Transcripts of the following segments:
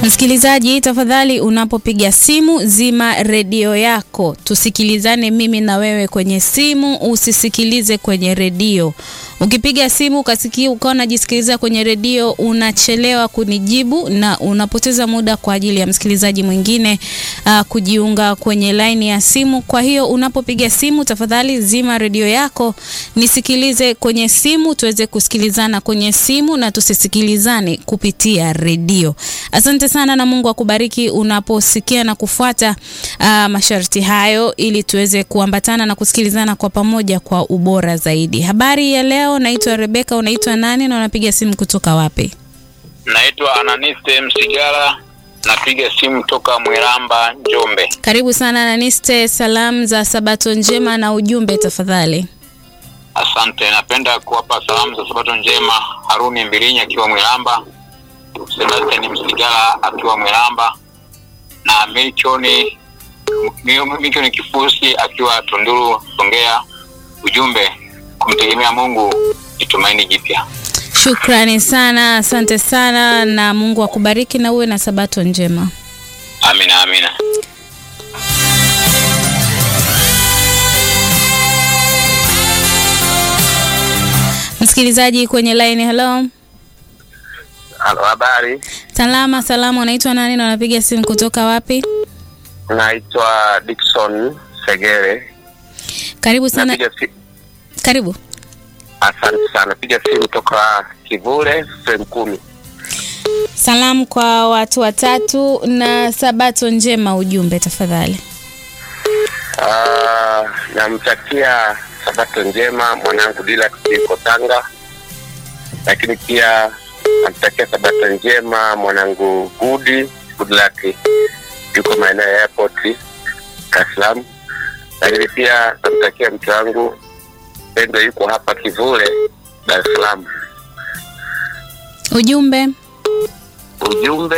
Msikilizaji, tafadhali unapopiga simu zima redio yako, tusikilizane mimi na wewe kwenye simu, usisikilize kwenye redio. Ukipiga simu ukasikia ukawa unajisikiliza kwenye redio, unachelewa kunijibu na unapoteza muda kwa ajili ya msikilizaji mwingine uh, kujiunga kwenye laini ya simu. Kwa hiyo unapopiga simu, tafadhali zima redio yako, nisikilize kwenye simu, tuweze kusikilizana kwenye simu na tusisikilizane kupitia redio. Asante sana na Mungu akubariki unaposikia na kufuata uh, masharti hayo ili tuweze kuambatana na kusikilizana kwa pamoja kwa ubora zaidi. Habari ya leo, naitwa Rebeka. Unaitwa nani na unapiga simu kutoka wapi? Naitwa Ananiste Msigala, napiga simu toka Mwiramba, Njombe. Karibu sana Naniste, salamu za Sabato njema na ujumbe tafadhali. Asante, napenda kuwapa salamu za Sabato njema Haruni Mbilinyi akiwa Mwiramba, Sebastian Msigala akiwa Mwiramba na Milchoni Milchoni Kifusi akiwa Tunduru, Songea. Ujumbe, kumtegemea Mungu ni tumaini jipya. Shukrani sana, asante sana na Mungu akubariki na uwe na Sabato njema. Amina, amina. Msikilizaji kwenye line, hello. Halo, habari. Salama salama, unaitwa nani na unapiga simu kutoka wapi? Naitwa Dickson Segere. Karibu sana. Napiga si... Karibu. Asante sana. Napiga simu toka Kivule sehemu kumi. Salamu kwa watu watatu na Sabato njema, ujumbe tafadhali. Uh, namtakia Sabato njema mwanangu Dila yuko Tanga, lakini pia namtakia Sabato njema mwanangu Gudi Goodluck yuko maeneo ya airport Dar es Salaam, lakini pia namtakia mke wangu Pendo yuko hapa Kivule Dar es Salaam. Ujumbe Ujumbe,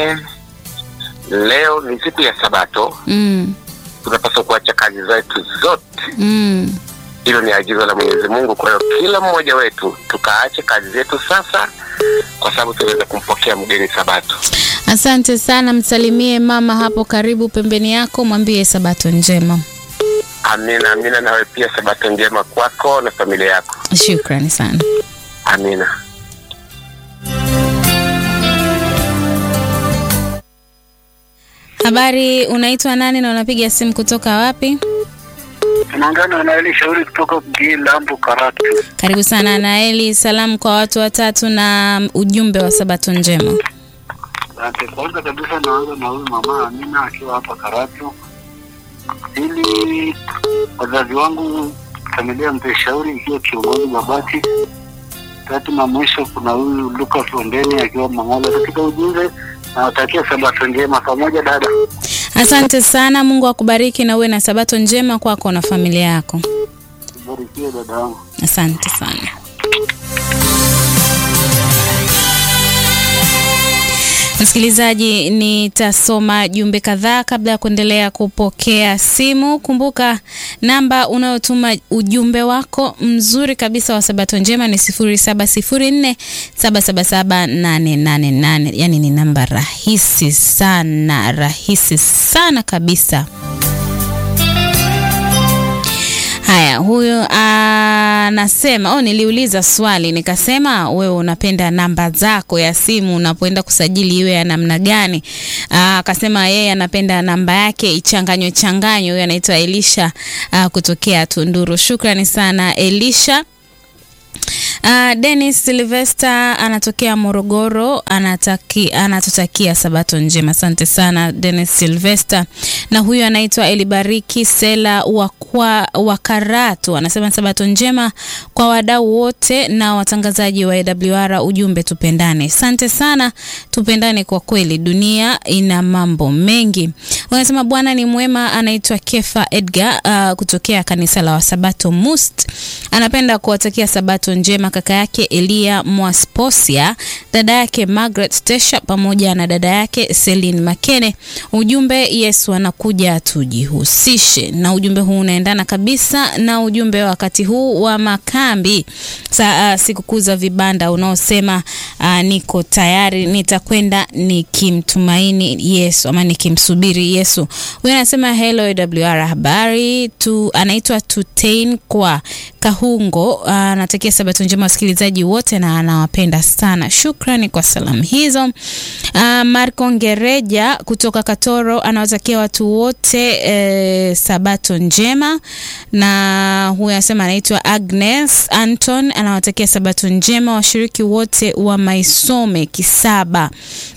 leo ni siku ya Sabato, mm. tunapaswa kuacha kazi zetu zote. Mm. Hilo ni agizo la Mwenyezi Mungu. Kwa hiyo kila mmoja wetu tukaache kazi zetu sasa, kwa sababu tunaweza kumpokea mgeni Sabato. Asante sana, msalimie mama hapo karibu pembeni yako, mwambie Sabato njema. Amina, amina. Nawe pia Sabato njema kwako na familia yako. Shukrani sana. Amina. Habari, unaitwa nani na unapiga simu kutoka wapi? Tunaungana na Eli Shauri kutoka mjini Lambo Karatu. Karibu sana Naeli, salamu kwa watu watatu na ujumbe wa Sabato njema. Asante. Kwanza kabisa naanza na huyu mama Amina akiwa hapa Karatu. Pili, wazazi wangu familia Mzee Shauri ikiwa kiongozi Babati. Tatu na mwisho kuna huyu Lucas Ondeni akiwa Mang'ola. Katika ujumbe nawatakia Sabato njema pamoja dada. Asante sana, Mungu akubariki na uwe na Sabato njema kwako na familia yako. Barikiwe dada yangu. Asante sana. Msikilizaji, nitasoma jumbe kadhaa kabla ya kuendelea kupokea simu. Kumbuka namba unayotuma ujumbe wako mzuri kabisa wa Sabato njema ni 0704777888. Yaani ni namba rahisi sana, rahisi sana kabisa. Haya, huyu anasema oh, niliuliza swali nikasema, wewe unapenda namba zako ya simu unapoenda kusajili iwe ya namna gani? Akasema yeye anapenda namba yake ichanganywe changanywe. Huyu anaitwa Elisha aa, kutokea Tunduru. Shukrani sana Elisha. Uh, Dennis Sylvester anatokea Morogoro anataki, anatutakia Sabato njema. Asante sana Dennis Sylvester. Na huyu anaitwa Elibariki Sela wa wa Karatu anasema Sabato njema kwa wadau wote na watangazaji wa AWR, ujumbe tupendane. Asante sana, tupendane kwa kweli, dunia ina mambo mengi. Wanasema Bwana ni mwema. Anaitwa Kefa Edgar uh, kutokea kanisa la Wasabato Must, anapenda kuwatakia Sabato njema anasema kaka yake Elia Mwasposia, dada yake Margaret Tesha pamoja na dada yake Celine Makene. Ujumbe Yesu anakuja tujihusishe. Na ujumbe huu unaendana kabisa na ujumbe wa wakati huu wa makambi sa uh, sikukuu za vibanda unaosema uh, niko tayari nitakwenda nikimtumaini Yesu ama nikimsubiri Yesu. Huyu anasema hello AWR habari tu, anaitwa Tutain kwa Kahungo, anatakia uh, sabato njema wasikilizaji wote na anawapenda sana. Shukrani kwa salamu hizo. Uh, Marco Ngereja kutoka Katoro anawatakia watu wote eh, sabato njema, na huyu anasema anaitwa Agnes Anton anawatakia sabato njema washiriki wote wa Maisome Kisaba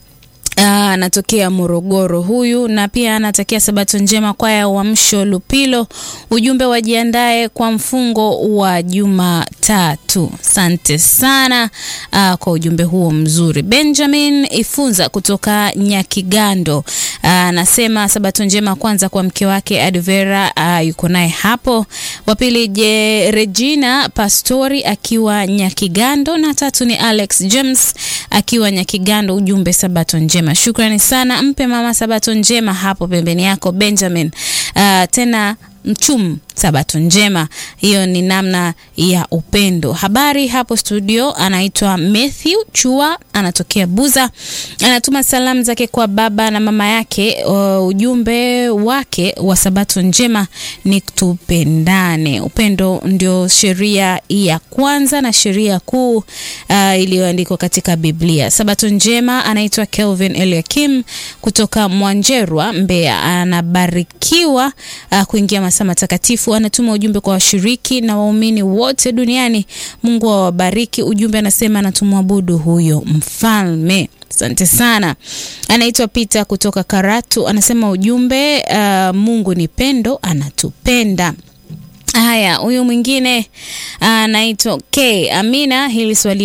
anatokea Morogoro huyu, na pia anatakia sabato njema kwaya ya Uamsho Lupilo. Ujumbe wajiandae kwa mfungo wa Jumatatu. Asante sana aa, kwa ujumbe huo mzuri. Benjamin Ifunza kutoka Nyakigando anasema sabato njema kwanza kwa mke wake Advera, yuko naye hapo. Wa pili je Regina Pastori akiwa Nyakigando, na tatu ni Alex James akiwa Nyakigando. Ujumbe sabato njema. Shukrani sana, mpe mama sabato njema hapo pembeni yako Benjamin. Uh, tena mchum sabato njema. Hiyo ni namna ya upendo. Habari hapo studio, anaitwa Matthew Chua, anatokea Buza, anatuma salamu zake kwa baba na mama yake. Uh, ujumbe wake wa sabato njema ni tupendane. Upendo ndio sheria ya kwanza na sheria kuu uh, iliyoandikwa katika Biblia. Sabato njema, anaitwa Kelvin Eliakim kutoka Mwanjerwa, Mbeya, anabarikiwa uh, kuingia masaa matakatifu anatuma ujumbe kwa washiriki na waumini wote duniani. Mungu awabariki. Ujumbe anasema anatumwabudu huyo mfalme. Asante sana. Anaitwa Peter kutoka Karatu, anasema ujumbe uh, Mungu ni pendo, anatupenda. Haya, huyu mwingine anaitwa uh, K Amina, hili swali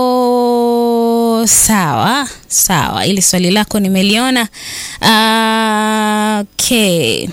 lako sawa sawa, hili swali lako nimeliona. Uh, K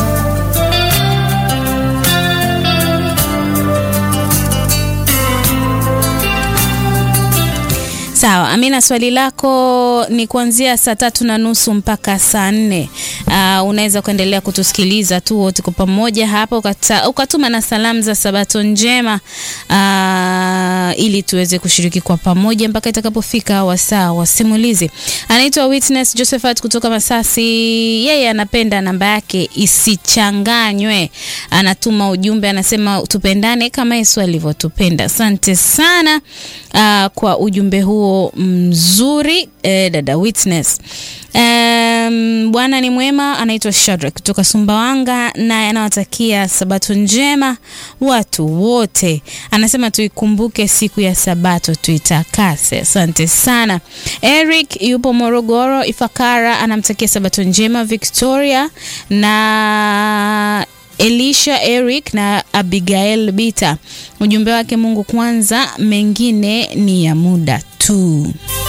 Sawa, Amina, swali lako ni kuanzia saa tatu na nusu mpaka saa nne. Uh, unaweza kuendelea kutusikiliza tu wote kwa pamoja hapa, ukata, ukatuma na salamu za sabato njema uh, ili tuweze kushiriki kwa pamoja mpaka itakapofika wasaa wa simulizi. Anaitwa Witness Josephat kutoka Masasi, yeye anapenda namba yake isichanganywe. Anatuma ujumbe, anasema tupendane kama Yesu alivyotupenda. Asante sana uh, kwa ujumbe huo mzuri eh, dada Witness. Um, Bwana ni mwema. Anaitwa Shadrack kutoka Sumbawanga, naye anawatakia sabato njema watu wote. Anasema tuikumbuke siku ya sabato tuitakase. Asante sana. Eric yupo Morogoro Ifakara, anamtakia sabato njema Victoria na Elisha Eric na Abigail Bita. Ujumbe wake, Mungu kwanza, mengine ni ya muda tu.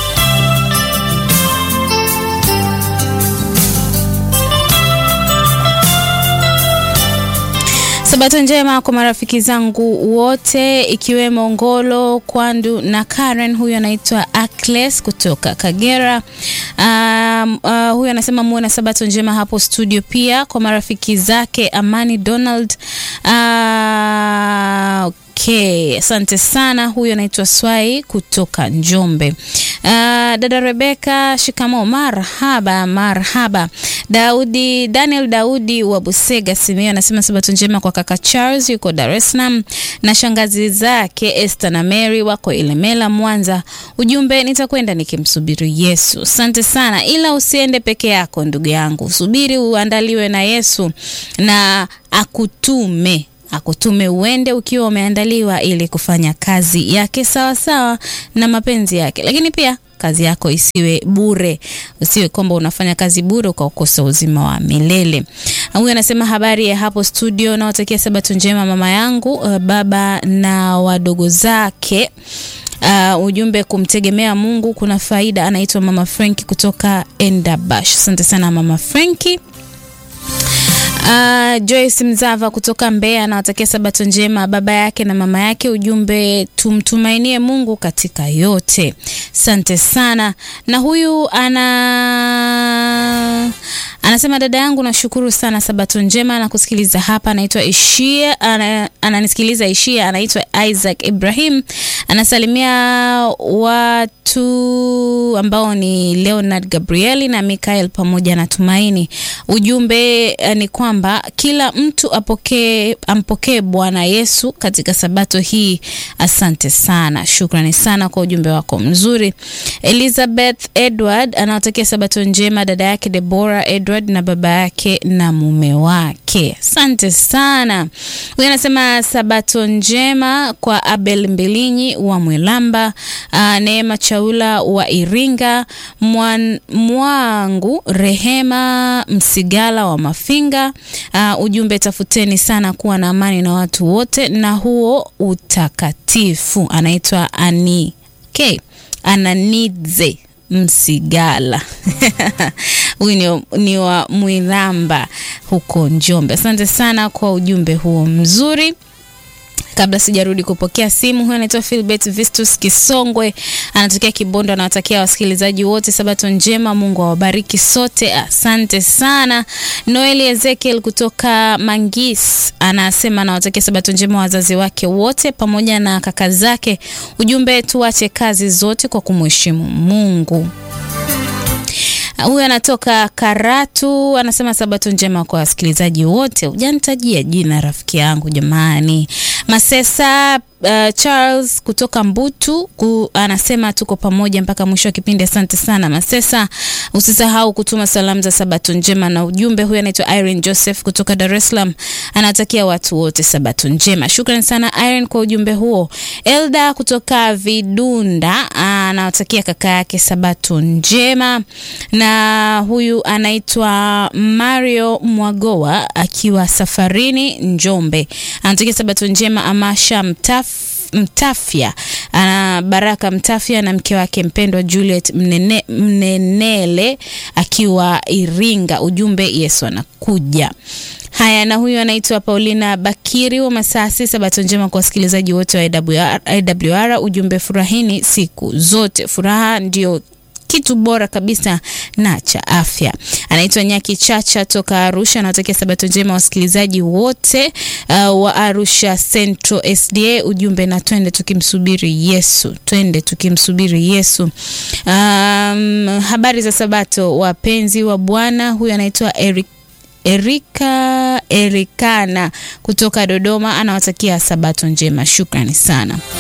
Sabato njema kwa marafiki zangu wote ikiwemo Ngolo, Kwandu na Karen. Huyu anaitwa Akles kutoka Kagera. Um, uh, huyu anasema muwe na sabato njema hapo studio, pia kwa marafiki zake Amani Donald. Uh, Okay, asante sana. Huyu anaitwa Swai kutoka Njombe. Uh, dada Rebeka, shikamo. Marhaba, marhaba. Daudi Daniel Daudi wa Busega Simio anasema sabato njema kwa kaka Charles yuko Dar es Salaam na shangazi zake Esther na Mary wako Ilemela Mwanza. Ujumbe, nitakwenda nikimsubiri Yesu. Asante sana, ila usiende peke yako ndugu yangu, subiri uandaliwe na Yesu na akutume akutume uende ukiwa umeandaliwa ili kufanya kazi yake sawa sawa na mapenzi yake, lakini pia kazi yako isiwe bure, usiwe kwamba unafanya kazi bure ukaokosa uzima wa milele. Huyu anasema habari ya hapo studio, nawatakia sabato njema mama yangu, uh, baba na wadogo zake. Uh, ujumbe kumtegemea Mungu kuna faida. Anaitwa mama Franki kutoka Endabash. Asante sana mama Franki. Uh, Uh, Joyce Mzava kutoka Mbeya anawatakia sabato njema baba yake na mama yake. Ujumbe, tumtumainie Mungu katika yote. Asante sana. Na huyu ana anasema dada yangu, nashukuru sana, sabato njema na kusikiliza hapa. Anaitwa Ishia, ana, ananisikiliza Ishia, anaitwa Isaac Ibrahim, anasalimia watu ambao ni Leonard Gabrieli na Mikael pamoja na Tumaini. Ujumbe eh, ni kwamba kila mtu apokee ampokee Bwana Yesu katika sabato hii. Asante sana, shukrani sana kwa ujumbe wako mzuri. Elizabeth Edward anawatakia sabato njema dada yake Deborah Edward na baba yake na mume wake. Asante sana. Huyu anasema sabato njema kwa Abel Mbilinyi wa Mwilamba, uh, Neema Chaula wa Iringa, Mwan, Mwangu Rehema Msigala wa Mafinga. Uh, ujumbe tafuteni sana kuwa na amani na watu wote na huo utakatifu. Anaitwa Ani okay. Ananidze Msigala huyu ni, ni wa Mwilamba huko Njombe. Asante sana kwa ujumbe huo mzuri. Kabla sijarudi kupokea simu, huyu anaitwa Philbert Vistus Kisongwe, anatokea Kibondo, anawatakia wasikilizaji wote sabato njema, Mungu awabariki sote. Asante sana. Noeli Ezekiel kutoka Mangis anasema anawatakia sabato njema wazazi wake wote pamoja na kaka zake. Ujumbe, tuache kazi zote kwa kumheshimu Mungu. Huyu anatoka Karatu, anasema sabato njema kwa wasikilizaji wote. Hujanitajia jina rafiki yangu jamani. Masesa uh, Charles kutoka Mbutu ku, anasema tuko pamoja mpaka mwisho wa kipindi. Asante sana Masesa, usisahau kutuma salamu za sabato njema na ujumbe. Huyu anaitwa Irene Joseph kutoka Dar es Salaam, anatakia watu wote sabato njema. Shukrani sana Irene kwa ujumbe huo. Elda kutoka Vidunda anawatakia kaka yake sabato njema, na huyu anaitwa Mario Mwagoa akiwa safarini Njombe, anatakia sabato njema Amasha Mtaf Mtafya ana Baraka Mtafya na mke wake mpendwa Juliet Mnene, Mnenele akiwa Iringa. Ujumbe Yesu anakuja. Haya, na huyu anaitwa Paulina Bakiri wa Masasi. Sabato njema kwa wasikilizaji wote wa AWR, AWR. Ujumbe furahini siku zote, furaha ndio kitu bora kabisa na cha afya. Anaitwa Nyaki Chacha toka Arusha, anawatakia sabato njema wasikilizaji wote uh, wa Arusha Central SDA. Ujumbe na twende tukimsubiri Yesu, twende tukimsubiri Yesu. Um, habari za sabato wapenzi wa Bwana. Huyu anaitwa Eric Erika Erikana kutoka Dodoma, anawatakia sabato njema. Shukrani sana.